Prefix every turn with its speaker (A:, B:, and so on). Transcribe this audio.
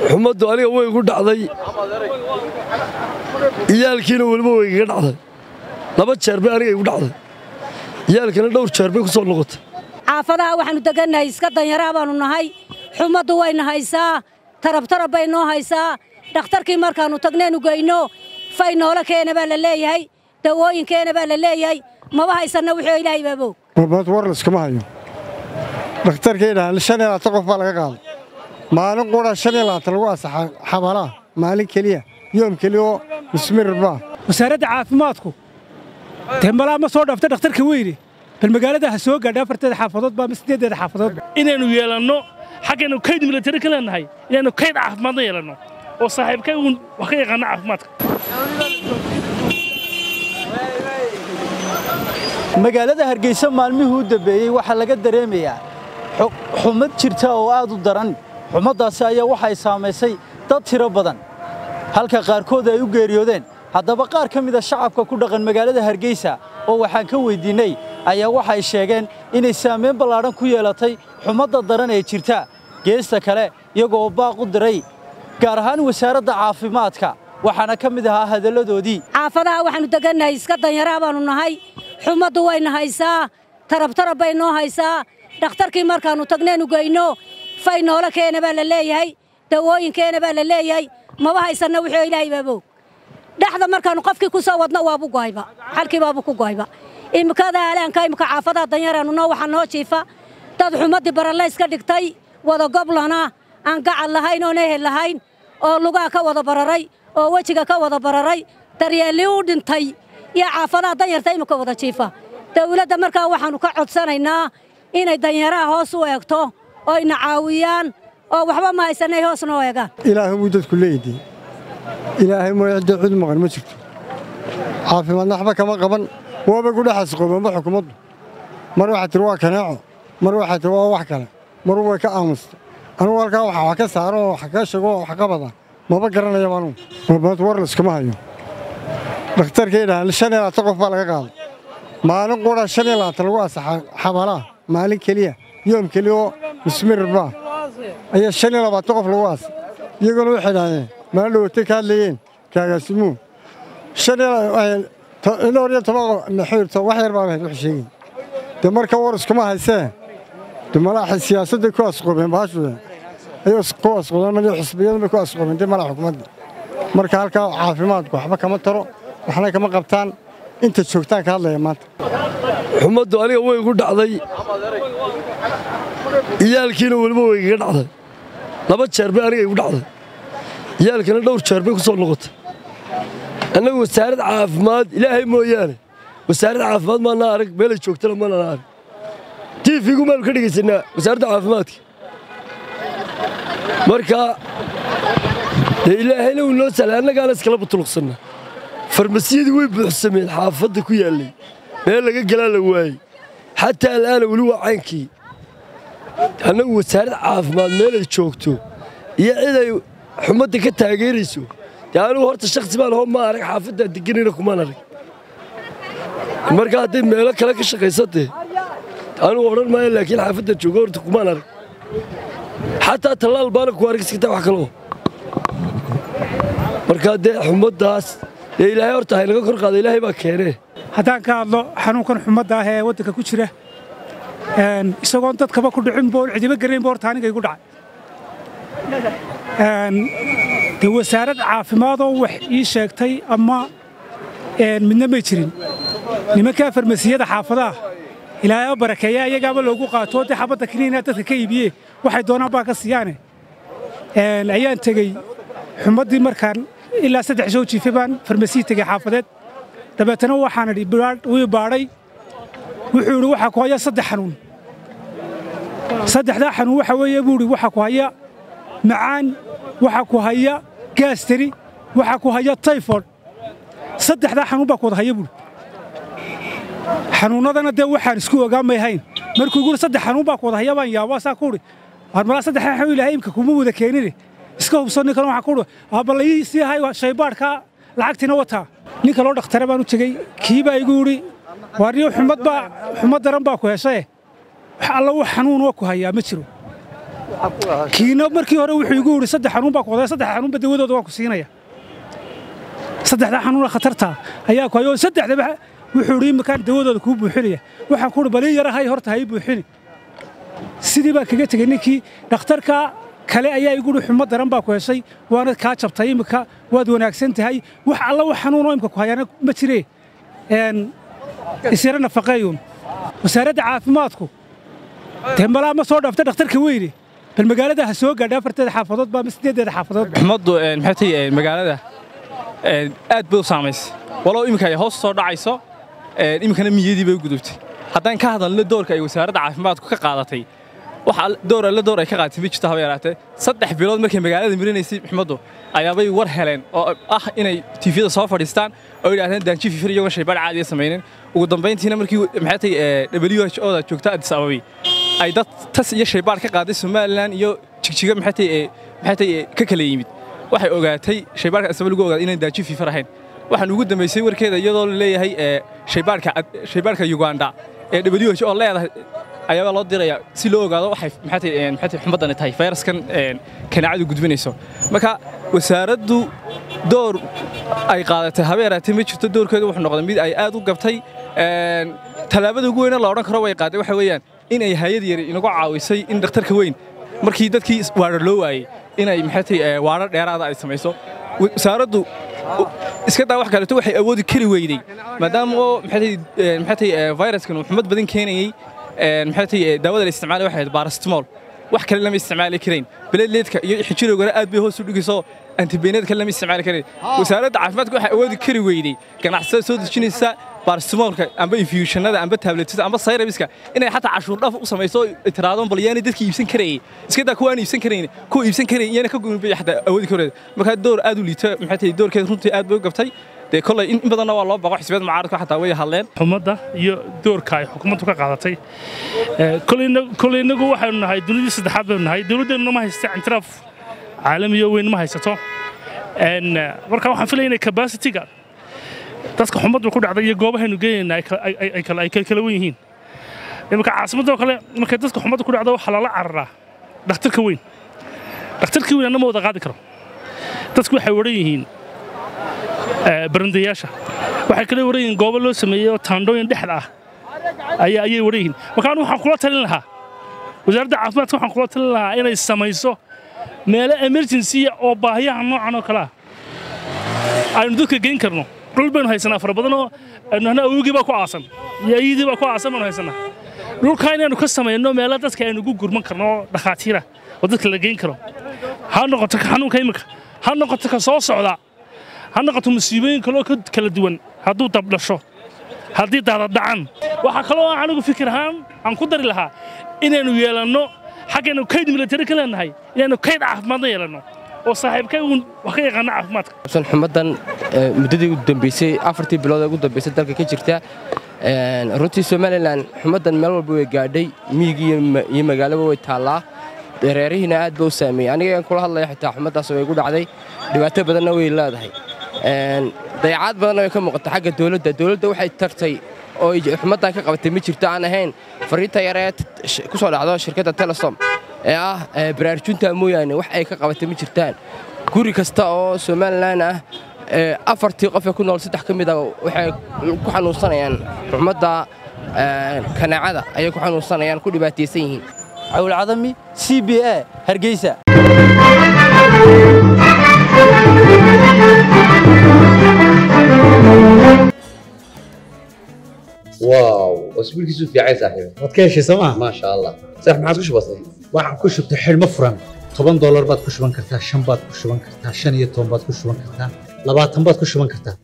A: xumaddu aniga way igu dhacday iyaalkiina weliba way igaga dhacday laba jeer bay aniga igu dhacday iyaalkina dhowr jeer bay ku soo noqotay
B: xaafadaha waxaannu degannahay iska danyaraa baannu nahay xumaddu wayna haysaa tarabtarab bay noo haysaa dhakhtarkii markaannu tagnaynu geyno fay noola keena baa la leeyahay dawooyinkeena baa la leeyahay maba haysanna wixii ilaahay baaboog
C: warbaad war layskama hayo dhakhtarkaydhahan shan iyo labaatan qof baa laga qaaday maalin qura shan iyo labaatan lagu asaxa xabalaha maalin keliya yoom keliya oo mismirbaa
D: wasaaradda caafimaadku dee malaa ma soo dhaafta dhakhtarka weyne bal magaalada ha soo gaadha afarteeda xaafadood baa ama siddeeddeeda xaafadood
E: inaynu yeelanno xaggaynu kayd milatari ka leenahay inaynu kayd caafimaadna yeelanno oo saaxiibkay uun wax ka yaqaana caafimaadka
F: magaalada hargeysa maalmihii u dambeeyey waxaa laga dareemayaa xumad jirta oo aad u daran xumaddaasi ayaa waxay saamaysay dad tiro badan halka qaarkood ay u geeriyoodeen haddaba qaar ka mida shacabka ku dhaqan magaalada hargeysa oo waxaan ka weyddiinnay ayaa waxay sheegeen inay saamayn ballaadhan ku yeelatay xumadda daran ee jirta geesta kale iyagoo baaq u diray gaar ahaan wasaaradda caafimaadka waxaana ka mid ahaa hadalladoodii
B: xaafadaha waxaannu degannahay iska danyaraa baannu nahay xumaddu wayna haysaa tarabtarab bay noo haysaa dhakhtarkii markaannu tagnaynu geyno fay noola keena baa la leeyahay dawooyinkeena baa la leeyahay maba haysanna wixii ilaahay baaboog dhexda markaannu qofkii ku soo wadno waabu go'ayba xalkii baabu ku go'ayba imikada alaanka imika xaafadaha danyaraannu noo waxaa noo jiifa dad xumaddii bararlayska dhigtay wada goblana aan gacal lahayn oon ehel lahayn oo lugaa ka wada bararay oo wejiga ka wada bararay daryeellii u dhintay iyo xaafadaha danyarta imika wada jiifa dawladda markaa waxaannu ka codsanaynaa inay danyaraha hoos u eegto oo ina caawiyaan oo waxba ma haysanay hoos noo eegaan
C: ilaahay buu dadku leeyihiin ilaahay mooy cidda cid maqan ma jirto caafimaadna waxba kama qaban waaba ku dhexaas qobanba xukuumaddu mar waxaa tiri waa kaneeco mar waxaa tiri waa wax kale mar way ka aamusta anugu halkaa waxa wax ka saaro oo wax ka sheego oo wax ka bada maba garanayaba anugu warbaad war layskama hayo dhakhtarkaydhahan shan iyo labaatan qof baa laga qaaday maalin qura shan iyo labaatan lagu asaxa xabalaha maalin keliya yoom keliya oo mismirbaa ayaa shan iyo labaatan qof lagu aasay iyaguna waxay idhahdeen maalin dhowatay ka hadlayeen kaagaasimuun shan iyo dhowr iyo toban naxuurto wax yar baa wax sheegay dee marka war iskuma haysee de malaa siyaasadday ku asqoobeen baashuda ayay ku asqoobeen mali xisbiyadu bay ku asqoobeen dee malaa xukuumadda marka halkaa caafimaadku waxba kama taro waxna kama qabtaan inta joogtaan ka hadlaya maanta
A: xumaddu aniga way igu dhacday iyaalkiina weliba way igaga dhacday laba jeer bay aniga igu dhacday iyaalkina dhowr jeer bay ku soo noqotay annagu wasaarad caafimaad ilaahay mooyaane wasaarad caafimaad maana arag meelay joogtana maanaan arag tiifigu maanu ka dhegaysanaa wasaaradda caafimaadka marka dee ilaahayna wuu noo salay annagaana iskala butuluqsannaa farmasiyadii way buuxsameen xaafadda ku yaallay meel laga galaa la waayey xataa al'aana weli waa caynkii annagu wasaarad caafimaad meelay joogto iyo ciday xumadda ka taageerayso dee anugu horta shakhsi baan hoo ma arag xaafaddaa deganayna kumaan arag marka hadday meelo kale ka shaqaysatee anugu odhan maayo laakiin xaafadda jooga horta kumaan arag xataa tallaal baana ku arag iskata wax kaloo markaa dee xumaddaas dee ilaahay horta haynaga kor qaada ilaahay baa keenee
D: haddaan ka hadlo xanuunkan xumadda ah ee waddanka ku jira isagoon dadkaba ku dhicin boon cidiba garaynba horta aniga igu dhacay dee wasaarad caafimaadoo wax ii sheegtay ama midna may jirin nimankaa farmasiyada xaafadaha ilaahay barakeeya iyagaaba loogu qaato dee xabadda kiniina dadka ka iibiye waxay doonaan baa ka siiyaane ayaan tegey xumaddii markaan ilaa saddex soo jiifay baan farmasiyi tegey xaafadeed dabeetana waxaan idhi wii baadhay wuxuu idhi waxaa ku haya saddex xanuun saddexdaa xanuun waxa weeye buu idhi waxaa ku haya macaan waxaa ku haya gaastari waxaa ku haya tayfod saddexdaa xanuun baa ku wada haya buuri xanuunnadana dee waxaan isku ogaamay hayn markuu igu saddex xanuun baa ku wada haya baan yaabaa saa ku udhi malaa saddexdaa xanuun ilaahay imka kuma wada keenine iska hubsan ninkan waxaa ku udhi aballayii sii hay shaybaadhka lacagtiina wataa ninka loo dhakhtare baan u tegey kii baa igu yidhi waarniyo xumad baa xumad daran baa ku heshaye wax alla wax xanuunoo ku hayaa ma jiro kiina markii hore wuxuu igu yidhi saddex xanuun baa ku wadaa saddex xanuunba dawadooda waa ku siinaya saddexda xanuuna khatarta ayaa ku hayoo saddexdaba wuxuu yidhi iminkaan dawadooda kuu buuxinaya waxaan ku yidhi balii yara hay horta hay buuxini sidii baan kaga tegey ninkii dhakhtarka kale ayaa igu yidhi xumo daran baa ku heshay waana kaa jabtay iminka waad wanaagsan tahay wax alla wax xanuunoo imika ku hayaana ma jiree isyara nafaqeeyuun wasaaradda caafimaadku dee malaa ma soo dhaaftay dhakhtarka weyne bal magaalada ha soo gaadha afarteeda xaafadood baa ama sideedeeda xaafadood
G: xumaddu maxay tahay magaalada aad bay u saamaysay walow iminka ay hoos soo dhacayso iminkana miyadii bay u gudubtay haddaan ka hadalno doorka ay wasaaradda caafimaadku ka qaadatay waxa door alle door ay ka qaadatay ma jirto haba yaraatee saddex bilood markay magaalada marinaysay xumaddu ayaabay war heleen oo ah inay tiifyada soo fadhiistaan oo yidhaahdeen daanji fifir iyagoon shaybaadh caadiya samaynin ugu dambayntiina markii maxay tahay w h o da joogta addis ababay ay dad tas iyo shaybaadh ka qaaday somalilan iyo jigjiga maxay tahay maxay tahay ka kala yimid waxay ogaatay shaybaadhka asaba lagu ogaaday inaan daanji fifir ahayn waxaan ugu dambaysay warkeeda iyadoo la leeyahay shaybaadhka shaybaadhka uganda ee w h o leedahay ayaabaa loo dirayaa si loo ogaado waxay maxay tahay maxay tahay xumadani tahay fayraskan kanaacadu gudbinayso marka wasaaraddu door ay qaadatay haba yaraatee ma jirto doorkeedu wuxuu noqday mid ay aad u gabtay tallaabada ugu weyna la odhan karo way qaaday waxa weeyaan in ay hayad yari inagu caawisay in dhakhtarka weyn markii dadkii waadhar loo waayey inay maxay tahay waadhar dheeraada ay samayso wasaaraddu iska daa wax kaleeto waxay awoodi kari weyday maadaama oo maxay tahay fayraskan uu xumad badan keenayey maxay tahay daawada la isticmaalay waxay ahayd barastimol wax kale lama isticmaali karayn beleedleedka iyo xijirowgana aad bay hoos u dhigayso antibeeneed kale lama isticmaali karayn wasaaradda caafimaadka waxay awoodi kari weyday ganacsatada soo dejinaysa barastimolka amba infusionada amba tabletada amba sayrabiska inay xataa cashuur dhaaf u samayso tiraadon bal yaani dadkii iibsan karayay iska daa kuwaan iibsan karayn kuwa iibsan karayn iyana ka goyn bay xataa awoodi kareed marka door aad u liito maxay tahay doorkeeda runtii aad bay u gabtay dee kolley in badanna waa loo baqo xisbiyada mucaaradka xataa way hadleen
E: xumadda iyo doorka ay xukuumaddu ka qaadatay kolley innagu waxaynu nahay dunidii saddexaad baynu nahay dowladdeennu ma haysta intiraaf caalamiyo weyn ma haysato marka waxaan filaya inay kabasitiga dadka xumaddu ku dhacday iyo goobahaynu geenayna ay kala wen yihiin iminka caasimadoo kale markay dadka xumaddu ku dhacdo waxaa lala cararaa dhakhtarka weyn dhakhtarkii weyn anna ma wada qaadi karo dadku waxay waran yihiin barandayaasha waxay kale waran yihiin goobo loo sameeyey oo taandhooyin dhexda ah ayay waran yihiin marka anu waxaan kula talin lahaa wasaaradda caafimaadka waxaan kula talin lahaa inay samayso meelo emergency oo baahiyaha noocan oo kale ah aynu dadka geyn karno dhul baynu haysanaa fara badan oo nahna awogii baa ku aasan iyo ayidii baa ku aasan baynu haysanaa dhulkaa inaynu ka samayno meelo dadka aynu ugu gurman karno oo dhakhaatiira oo dadka la geyn karo ha noqoto ka xanuunka iminka ha noqoto ka soo socda ha noqoto musiibooyin kaloo ka kala duwan hadduu dabdhasho haddii daadadhacan waxaa kaloo aan anigu fikir ahaan aan ku dari lahaa inaynu yeelanno xaggaynu kayd militari ka leenahay inaynu kayd caafimaadna yeelanno oo saaxiibkay uun wax ka yaqaana caafimaadka
H: san xumaddan muddadii ugu dambeysay afartii bilood ee ugu dambeysay dalka ka jirta runtii somalilan xumaddan meel walba way gaadhay miyigii iyo magaalaba way taallaa reerihiina aad ba u saameeyey aniga aan kula hadlaya xitaa xumaddaas way igu dhacday dhibaato badanna way leedahay dayacaad badanna way ka muuqata xagga dowladda dowladda waxay tartay oo xumaddan ka qabatay ma jirto aan ahayn fariinta yaree ku soo dhacdo shirkadda telesom ee ah baraarjunta mooyaane wax ay ka qabatay ma jirtaan guri kasta oo somalilan ah afartii qof ee ku nool saddex ka mid a waxay ku xanuunsanayaan xumadda kanaacada ayay ku xanuunsanayaan ku dhibaataysan yihiin
F: cawlcadami c b a hargeysa
I: واو اسبوع كيسو في عايز صاحبي
J: waad ka heshay sooma
I: ما شاء الله صح ما عادش بسيط
J: waxaan ku shubtay xidhmo furan toban doolar baad ku shuban kartaa shan baad ku shuban kartaa shan iyo toban baad ku shuban kartaa labaatan baad ku shuban kartaa